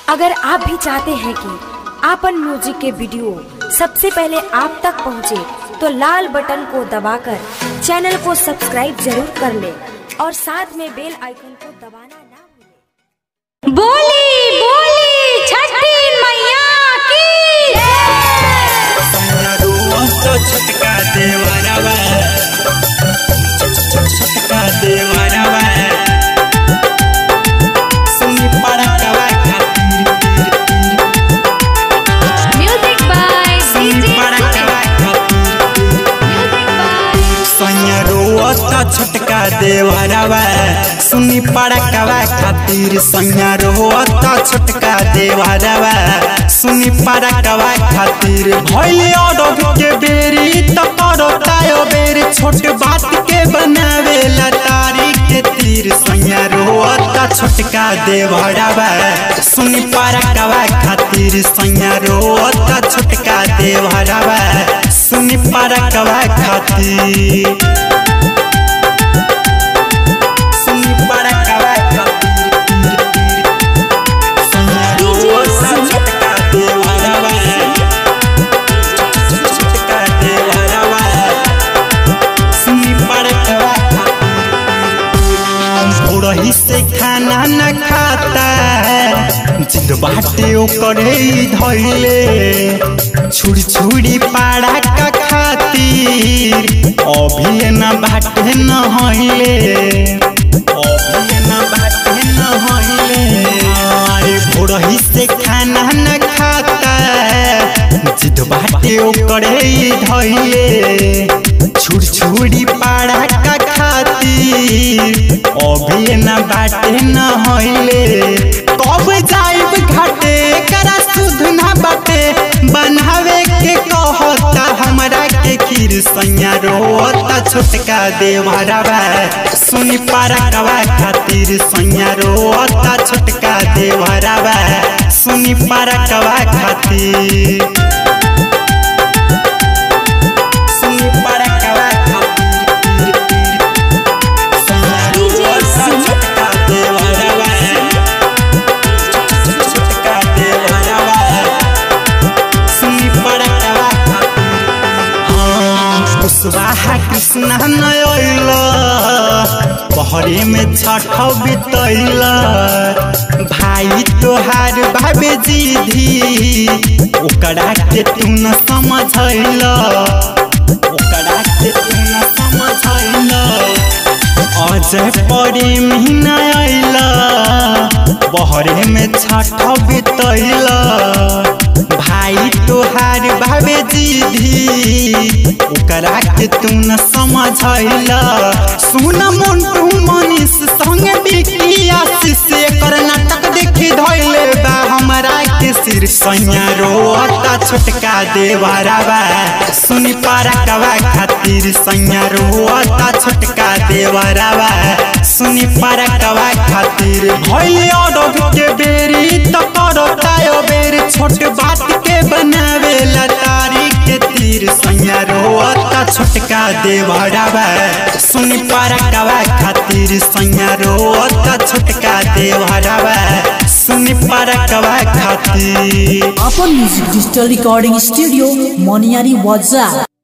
अगर आप भी चाहते हैं कि आपन म्यूजिक के वीडियो सबसे पहले आप तक पहुंचे, तो लाल बटन को दबाकर चैनल को सब्सक्राइब जरूर कर ले और साथ में बेल आइकन को दबाना ना भूलें। बोली बोली छठी मैया की तो छटका देवरवा छटका देवरवा सुनी पड़कवा खातिर म्यूजिक बाय सुनी डीजे पड़कवा खातिर म्यूजिक बाय सैया रोअत छटका देवरवा सुनी पड़कवा खातिर सैया रोअत छटका देवरवा सुनी पड़कवा खातिर भइल अडब के बेरी त करतायो बेरी छोट बात के बनावे लतारी के तीर सैया रोअत छटका देवरवा सुनी पड़कवा खातिर सैया रोअत छटका देवरवा सुनी पड़कवा खातिर सुनी पड़कवा खातिर सैया रोअत छटका देवरवा छटका देवरवा सुनी पड़कवा थोड़ही से खाना न खाता जिद बाटे ओकरे ही धैले छुड़ी छुड़ी पाड़ा का खातिर अभी न बाटे न हइले अभी न बाटे न हइले अरे भोरही से खाना न खाता जिद बाटे ओकरे ही धैले छुड़ छुड़ी पाड़ा का खातिर अभी न बाटे न हइले कब जाइब घाटे करा सुध न बाटे बनावे के कहता हमरा के खीर सैया रोता छोटका देवरवा सुनी पारकवा खातिर सैया रोता छोटका देवरवा सुनी पारकवा खातिर सुनी पड़कवा खातिर सैया रोता छोटका देवरवा छोटका देवरवा सुनी पड़कवा खातिर कुशवाहा कृष्ण नयल बहरे में छठ बितैल भाई तोहार बाबे जीधी ओकरा के तू न समझैल ओकरा के तू न समझैल अजय परी महीना आइल बहरे में छठ बितैल भाई तोहार भावे जीधी ओकरा के तू न समझैल सुन मुंटू मनीष संग बिकी आशीष एकर नाटक देखी धैले बा हमरा के सिर सैया रोता छोटका देवरवा सुनी पारकवा खातिर सैया रोता छोटका देवरवा सुनी पारकवा खातिर भइल अडब के बेरी त करतायो बेरी छोट बात के बनावे लतारी के तीर सैया रोता छोटका देवरवा सुनी पारकवा खातिर सैया रोता छोटका देवरवा सुनी पारकवा खातिर अपन म्यूजिक डिजिटल रिकॉर्डिंग स्टूडियो मोनियारी वाजा